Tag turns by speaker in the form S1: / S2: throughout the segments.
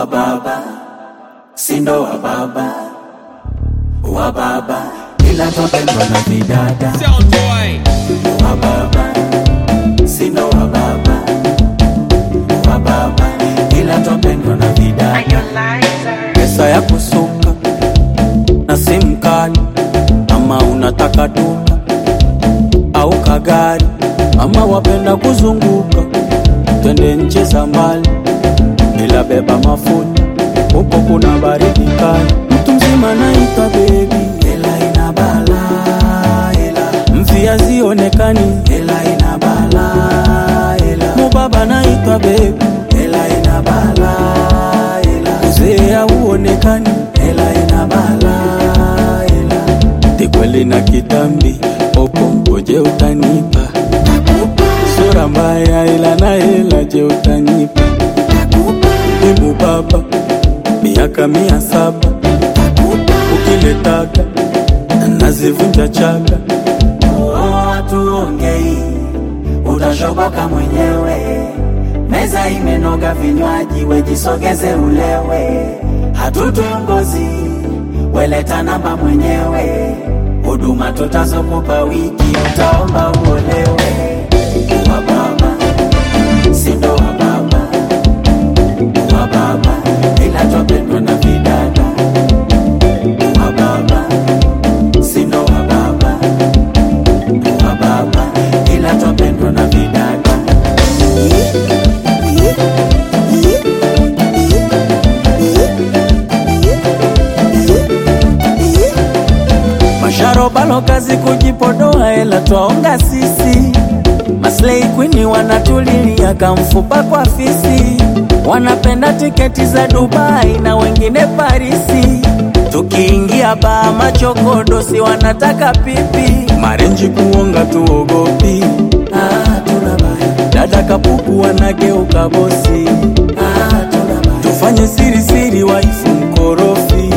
S1: wa baba sindo wa baba wa baba ila twapendwa na vidada
S2: Sound boy.
S1: wa baba sindo wa baba wa baba ila twapendwa na vidada pesa ya kusuka na simu kali ama unataka duka au kagari ama wapenda kuzunguka twende nchi za mbali bila beba mafuta huko kuna baridi kali mtu mzima naitwa bebi hela ina bala hela mvia zionekani hela ina bala hela mubaba naitwa bebi hela ina bala hela uzee hauonekani hela ina bala hela tikweli na kitambi popo ngoje utanipa sura mbaya ila na hela je utanipa Ibu baba miaka mia saba ukiletaka nazivunja chaka tuongei utashoboka mwenyewe meza imenoga vinywaji wejisogeze ulewe hatutongozi weleta namba mwenyewe huduma tutazokupa wiki utaomba uolewe wa baba sindo wa baba wa baba ila twapendwa na vidada wa baba sindo wa baba wa baba ila twapendwa na vidada masharobalo kazi kujipodoa ela twaonga sisi maslei kwini wanatulilia kamfupa kwa fisi wanapenda tiketi za dubai na wengine parisi tukiingia baa machokodosi wanataka pipi marenji kuonga tuogopi ah, tuna baya. dada kapuku wanageuka bosi ah, tuna baya. tufanye siri siri waifu mkorofi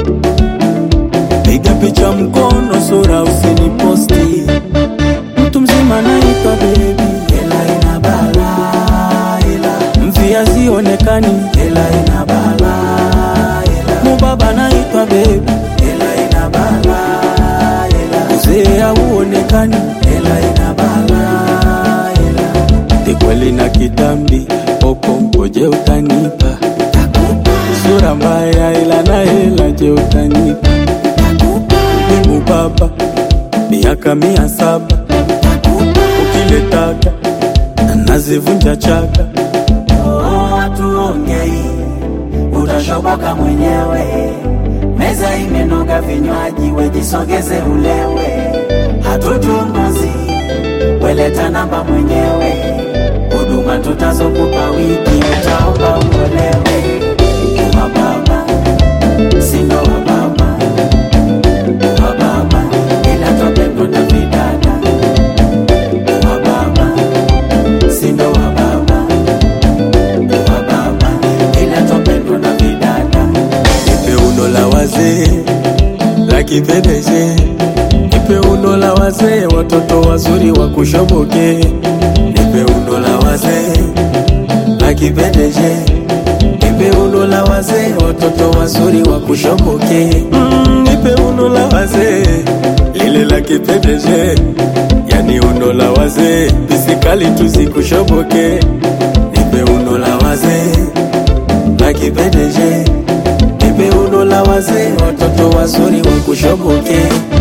S1: piga picha mkono sura usiniposti mtu mzima naitwa bebi hela ina bala hela mvia zionekani hela ina bala hela mubaba naitwa bebi hela ina bala hela uzee hauonekani hela ina bala hela tikweli na kitambi popo ngoje utanipa sura mbaya ila na hela je utanipa Mungu Baba, miaka mia saba ukiletaka nazivunja chaka. Tuongei, utashoboka mwenyewe. Meza imenoga vinywaji, wejisogeze ulewe. Hatutunguzi, weleta namba mwenyewe. Huduma tutazokupa wiki, utaomba uolewe. Wa baba, sindo wa baba wa baba ila twapendwa na vidada wa baba sindo wa baba wa baba ila twapendwa na vidada nipe uno la wazee la kipedeje nipe uno la wazee watoto wazuri wa kushoboke nipe uno la wazee la kipedeje nipe uno la wazee watoto wazuri wa kushoboke mm, nipe uno la wazee lile la kipedeje yani uno la wazee pisikali tuzikushoboke nipe uno la wazee la kipedeje nipe uno la wazee watoto wazuri wa kushoboke